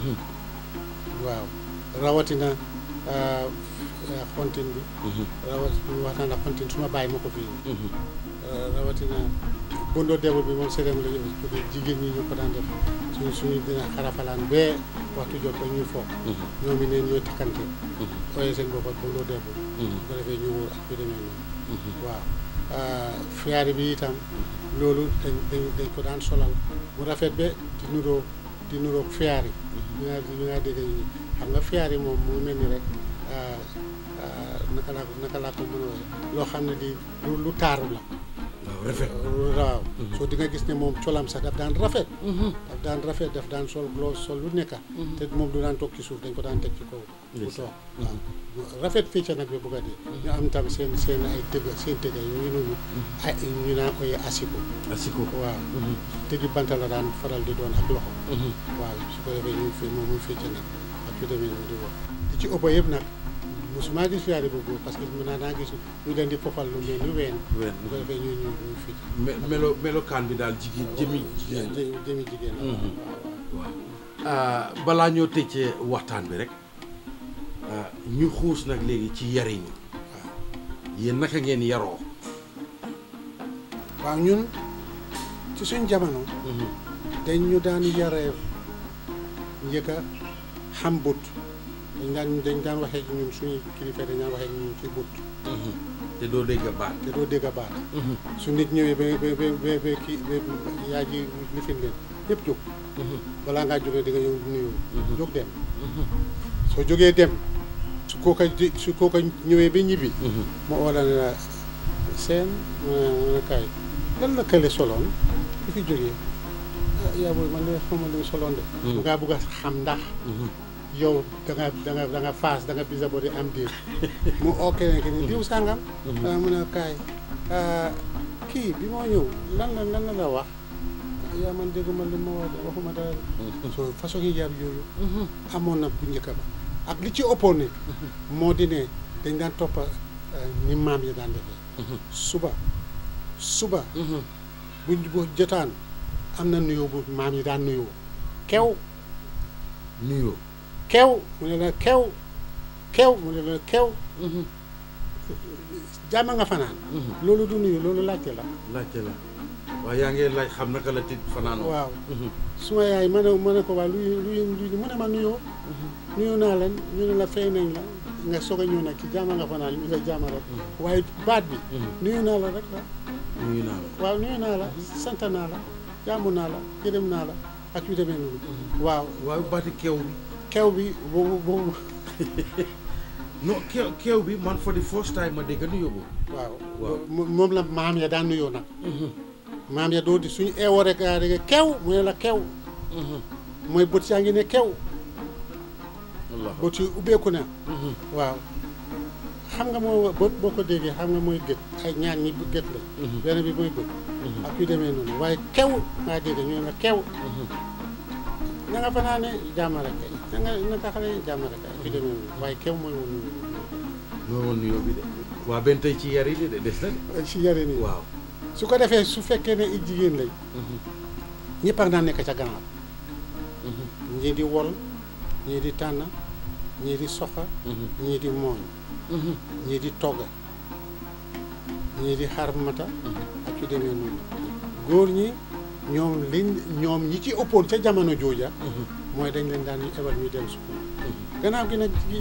waaw rawatina ah, ah, xontin bi rawat wax naa la xontin suma bàyyi ma ko fii ah, rawatina bondo debul bi moom Sierra la jógee jigéen ñi ñu ko daan def suñ suñu dina xarafalaan bee waxtu jot ba ñuy foog ñoom it neen ñooy takkante ooyee seen bopp ak bondo debul bu ko defee ñu wóor ak yu demee noonu waaw fiyaari bi itam loolu dañ dañ dañ ko daan solal mu rafet ba di nuroo di nuroog fiyaari ñu nga ñu nga dégg ñu xam nga fiyaari moom mu mel ni rek ah, ah, naka laa ko naka laa ko mën a waxee loo xam ne di lu lu taaru la waaw rafet waaw soo di nga gis ne moom colam sax daf daan rafet daf daan rafet daf daan sol loo sol lu nekka te moom du daan toog ci suuf dañ ko daan teg ci kaw bu toog waaw rafet fii ca nag bi bugg a dee ñu am tam seen seen ay tëgg seen tëgg yooyu noonu ay ñu naan koy asiko asiko waaw tëggi banta la daan faral di doon ak loxo waaw su ko defee ñu fi moom muy fii ca nag ak yu demee noonu di wax li ci ëpp yëpp nag musuma gis yaari bu góor parce que mën naa naa gis ñu leen di fofal lu mel ni ween ween bu ko defee ñu ñu ñu fit me- melo melokaan bi daal jigéen jëmi jigéen la. jë- jëmi jigéen la Mhm. waaw waaw Ah, balaa ñoo tëjee waxtaan bi rek ah, ñu xuus nag léegi ci yariñ yéen naka ngeen yaroo waaw ñun ci suñ jamono dañ ñu daan yaree njëkk a xam but dañ daan dañ daan waxee ak ñun suñuy kilifa dañ daan waxee ak ñun ci but te doo dégg baat te doo dégg a baat su nit ñëwee ba ba ba ba ba kii ba yaa ji lifin leen yëpp jóg balaa ngaa jógee di nga ñëw nuyu jóg dem soo jógee dem su kooka di- su kooka ñëwee ba ñibbi mu oo la ne la seen mu ne mu ne kaay lan la kële soloon ku fi jógee ah yaa booy man de xamal lu mu soloon de mu ngaa bugg a xam ndax yow da nga da nga da nga faas da nga bisa boo di am diir mu oo keneen ki ni diw sàngam ah mu ne kaay ah, kii bi moo ñëw lan la lan la la wax yaa man dégguma li ma wax de waxuma dara de so façon yi yar yooyu amoon na bu njëkk ba ak li ci ëppoon ne moo di ne dañ daan toppa eh, ni maam yi daan defee suba suba buñ bu jotaan am na nuyoo bu maam yi daan nuyoo kew nuyoo kew mu ne la kew kew mu ne la kew jàmm nga fanaan loolu du nuyu loolu laajte la laajte la waaye yaa ngeen laaj xam naka la tit fanaanoo waaw suma yaay ma ne ma ne ko waa luy luy luy mu ne ma nuyoo nuyoo naa leen ñu ne la fay nañ la nga soog a ñëw nag ci jàmm nga fanaan ñu la jàmm rek waaye baat bi nuyu naa la rek la nuyu naa la waaw nuyu naa la sant naa la jàmm naa la gërëm naa la ak yu demee noonu waaw waaye baati keew bi kew bi boobu boobu non keew keew bi man for the first time ma dégg nuyoo boobu waaw Waaw. mo- moom la maam ya daan nuyoo nag maam ya doo di suñu eewoo rek a rek kew mu ne la kew mooy bët yaa ngi ne kew Allah bët yi ubbeeku na waaw xam nga moo bët boo ko déggee xam nga mooy gët ay ñaar ñi gët la benn bi mooy bët ak yu demee noonu waaye kew ngaa dégg ñu ne la kew na nga fanaane jàmm rek kay na nga naka xale yi jàmm rek kay ak yu demee noonu waaye kew mooy woon moo woon nuyoo bi de waa benn tey ci yar yi de des na de si yare nii waaw su ko defee su fekkee ne i jigéen lañ ñëpp ak daan nekk ca gannaaw ñii di wol ñii di tànn ñii di soxa ñii di mooñ ñii di togg ñii di xar mata ak yu demee noonu góor ñi ñoom liñ ñoom ñi ci ëppoon ca jamono jooja mooy dañ leen daan ebal ñu dem school gannaaw gi nag gi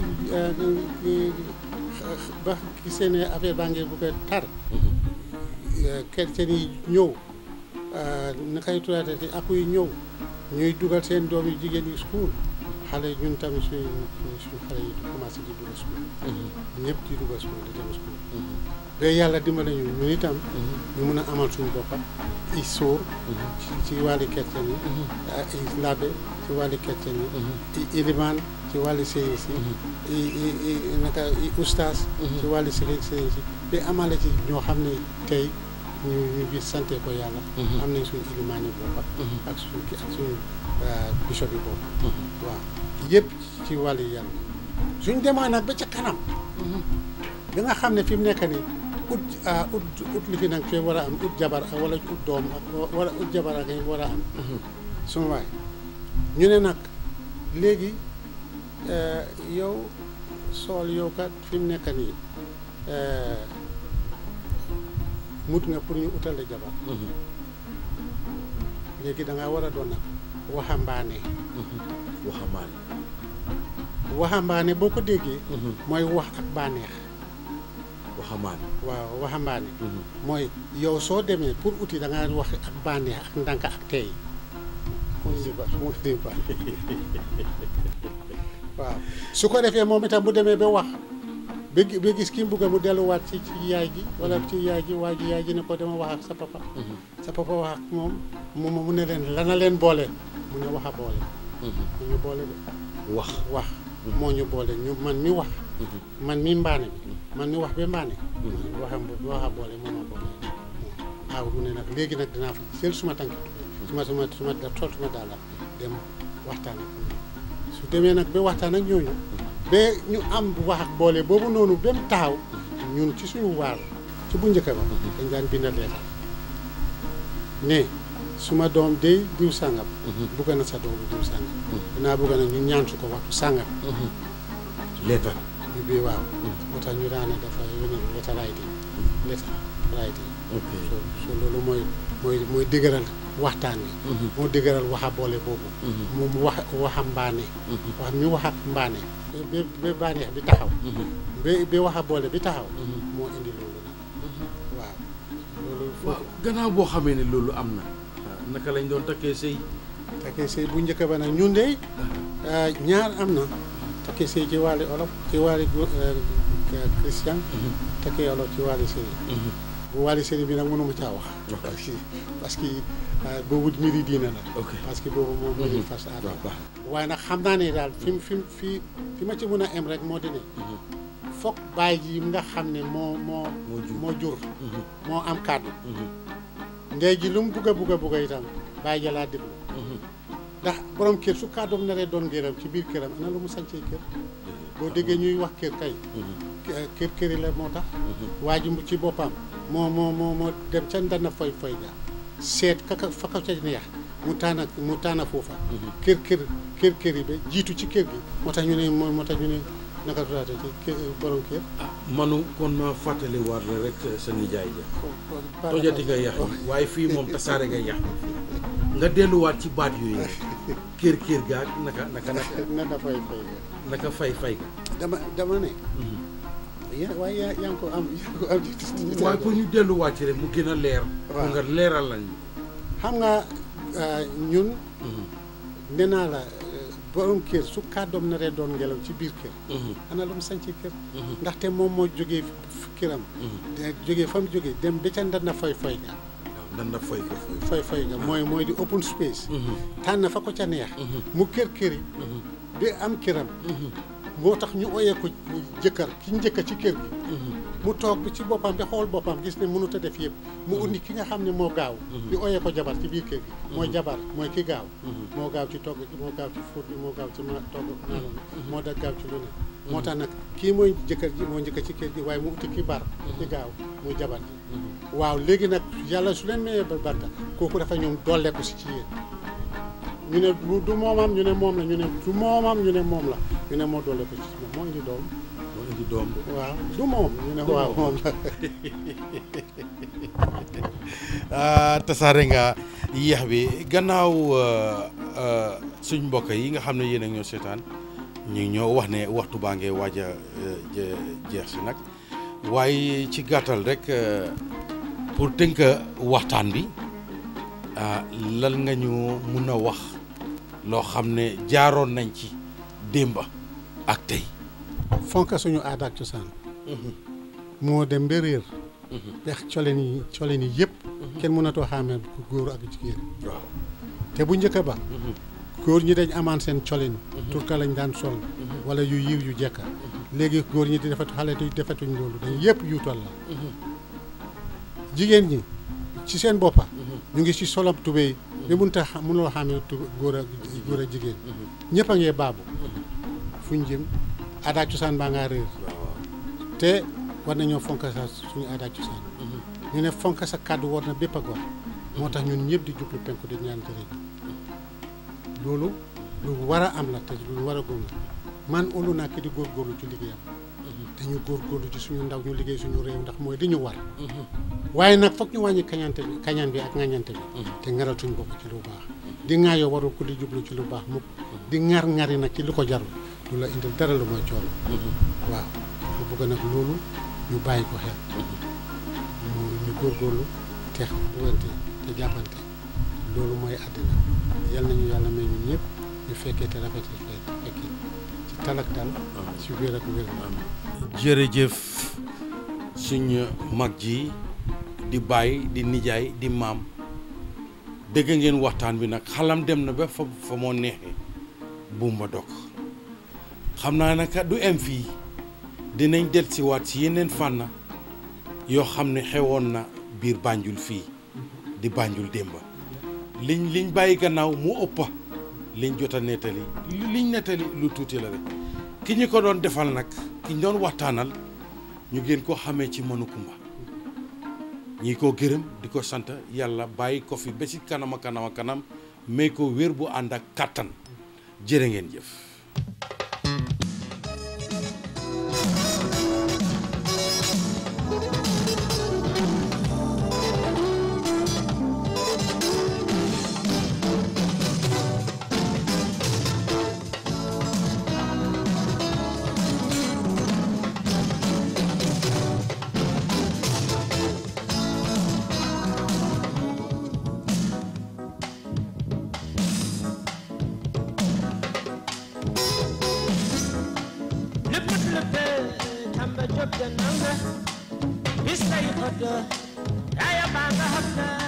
ba gisee ne affaire baa ngi bugg a tar chrétien yi ñëw na kay turaate te aku yi ñëw ñuy dugal seen doom yu jigéen yi school xale yi ñun tamit suñ suñ xale yi di commencé di dugal school ñëpp di dugal school di dem school ba yàlla dimbale ñu ñun itam ñu mun a amal suñu boppa i sóor ci ci wàlli chrétien yi i labbe ci wàlli chrétien yi i ilimaan ci wàlli sëriñ si i i i naka i ustaas ci wàlli sëriñ sëriñ si ba amale ci ñoo xam ne tey ñu ñu ngi sante ko yàlla am nañ suñu ilimaan yi boppa ak suñu ki ak suñu bishop yi bopp waaw yëpp ci wàlli yàlla suñ demoon nag ba ca kanam bi nga xam ne fi mu nekk nii ut ut ut li fi nag fi war a am ut jabar ak wala ut doom ak wala ut jabar ak war a am suma waay ñu ne nag léegi yow sool yow kat fi mu nekk nii mut nga pour ñu utale jabar léegi da nga war a doon nag waxambaane waxambaane waxambaane boo ko déggee mooy wax ak bànneex waxambaane waaw waxambaane mooy yow soo demee pour uti da nga wax ak bànneex ak ndànk ak tey mooy li ba mooy li ba waaw su ko defee moom itam bu demee ba wax ba gi- ba gis ki mu bugg mu delluwaat ci ci yaay ji wala ci yaay ji waa ji yaay ji ne ko dama wax ak sa papa sa papa wax ak moom mu mu ne leen lana leen boole mu ne wax a boole mu ñu boole de wax wax moo ñu boole ñu man mi wax man mi mbaane bi man mi wax ba mbaane waxa waxa boole moo ma boole waaw mu ne nag léegi nag dinaa fa jël suma tànki suma suma suma da tool suma daala dem waxtaan ak ñoom su demee nag ba waxtaan ak ñooñu ba ñu am wax ak boole boobu noonu ba mu taxaw ñun ci suñu waar ci bu njëkk ba dañ daan bind leetar ne suma doom day diw sàngam bugg na sa doom diw sàngam dinaa bugg na ñu ñaan su ko waxtu sàngam leetar ñu bii waaw moo tax ñu daane dafa yónnee letter writing letter writing ok so so loolu mooy mooy mooy dëgëral waxtaan wi moo dëgëral waxa boole boobu moom wax waxa mbaane wax mi wax ak mbaane ba ba baaneex bi taxaw ba ba waxa boole bi taxaw moo indi loolu nag waaw loolu waaw foofu gannaaw boo xamee ne loolu am na naka lañ doon takkee sëy takkee sëy bu njëkk ba nag ñun de ñaar am na takkee sëy ci wàlli olof ci wàlli christian takkee olof ci wàlli sëriñ bu wàlli sëriñ bi nag mënuma caa wax parce que parce que boobu mbiri diina la ok parce que boobu moom moo di fas aada waaw baax waaye nag xam naa ne daal fi mu fi mu fi fi ma ci mën a em rek moo di ne foog baay ji nga xam ne moo moo moo jur moo jur moo am kàddu ndey ji lu mu bugg a bugg a bugg a itam baay ja laa déglu ndax borom kër su kàddoom naree doon ngéram ci biir këram ana lu mu sañcee kër boo déggee ñuy wax kër kay kër këri la moo tax waa ji ci boppam moo moo moo moo dem ca ndana foy foy ga seet kaka fa ko ca neex mu taana mu taana foofa kër kër kër kër yi ba jiitu ci kër gi moo tax ñu ne moo moo tax ñu ne naka tudaate ci kër borom kër ah manu kon ma fàttali war la rek sa nijaay ja tojati nga yax yi waaye fii moom tasaare nga yax nga delluwaat ci baat yooyu rek kër kër gaag naka naka naka nana foy foy ga naka fay fay ga dama dama ne ya waaye yaa yaa ngi ko am yaa ngi ko am ci waaye pour ñu delluwaat ci rek mu gën a leer pour Waaw. nga leeral lañ xam nga ñun nee naa la borom kër su kàddoom naree doon ngelaw ci biir kër ana lu mu sañ ci kër ndaxte moom moo jógee f- këram de- jógee fa mu jógee dem ba ca ndana foy foy ga waaw nan na fay ko fay foy foy ga mooy mooy di open space tànn fa ko ca neex mu kër këri ba am këram moo tax ñu oyee ko jëkkër ki njëkk ci kër gi mu toog bi ci boppam bi xool boppam gis ne mënut a def yëpp mu undi ki nga xam ne moo gaaw di oyee ko jabar ci biir kër gi mooy jabar mooy ki gaaw moo gaaw ci togg gi moo gaaw ci fóot bi moo gaaw ci ma togg maanaam moo da gaaw ci lu ne moo tax nag kii mooy jëkkër ji moo njëkk ci kër gi waaye mu uti ki bar ki gaaw muy jabar ji waaw léegi nag yàlla su leen mayee ba banta kooku dafa ñoom dolleeku si ci yéen ñu ne du du moomam ñu ne moom la ñu ne du moomam ñu ne moom la ñu ne moo dolleeku ci moom moo indi doom moo indi doom bi waaw du moom ñu ne waaw moom la ah tasaare nga yeex bi gannaaw suñ mbokk yi nga xam ne yéen a ñoo seetaan ñu ngi ñoo wax ne waxtu baa ngee waaj a je- jeex si nag waaye ci gàttal rek eh, pour tënk waxtaan bi ah, lan nga ñu mun a wax loo xam ne jaaroon nañ ci démba ak tey. fonk suñu aada ak cosaan moo dem ba réer bex coleen yi coleen yi yëpp kenn mënatoo xàmmee ku góor ak jigéen waaw. te bu njëkk ba góor ñi dañ amaan seen colin turka lañ daan sol wala yu yiw yu jekka léegi góor ñi di defatu xale di defatuñ loolu dañ yëpp yuutal la jigéen ñi ci seen boppa ñu ngi ci solab tubéy bi mënut a xam mënuloo xàmmee tu góor ak góor ak jigéen ñëpp a ngee baabu fuñ jëm aada ak cosaan baa ngaa réer te war nañoo fonk sa suñu aada ak cosaan ñu ne fonk sa kàddu war na bépp a gor moo tax ñun ñëpp di jublu penku di ñaan jërëjëf loolu lu war a am la te lu war a góom la man olu naa ki di góorgóorlu ci liggéeyam dañu góorgóorlu ci suñu ndaw ñu liggéey suñu réew ndax mooy di ñu war waaye nag foog ñu wàññi kañante bi kañaan bi ak ŋañante bi te ngaral suñu bopp ci lu baax di ŋaayoo warul ko di jublu ci lu baax mukk di ŋar ŋari nag ci lu ko jarul du la indil dara lu mooy coono waaw mu bëgg nag loolu ñu bàyyi ko xel ñu ñu góorgóorlu te buggante te jàppante loolu mooy àddina yal nañu yàlla may ñun ñëpp ñu fekkee te rafetal fekk fekki ci talak dal ci wér ak wér jërëjëf suñ mag ji di baay di nijaay di maam dégg ngeen waxtaan bi nag xalam dem na ba fa fa moo neexee bumba dog xam naa naka du em fii dinañ del si waat si yeneen fànn yoo xam ne xewoon na biir Banjul fii di Banjul démba liñ liñ bàyyi gannaaw mu ëppa liñ jot a nettali liñ nettali lu tuuti la rek ki ñu ko doon defal nag ki ñu doon waxtaanal ñu gën ko xamee ci mënu kumba ñi ko gërëm di ko sant yàlla bàyyi ko fi ba ci kanama kanama kanam mais ko wér bu ànd ak kàttan jërë ngeen jëf lëppët lëppe tamba job de nanga bis tay xoto yaaya baa nga xam na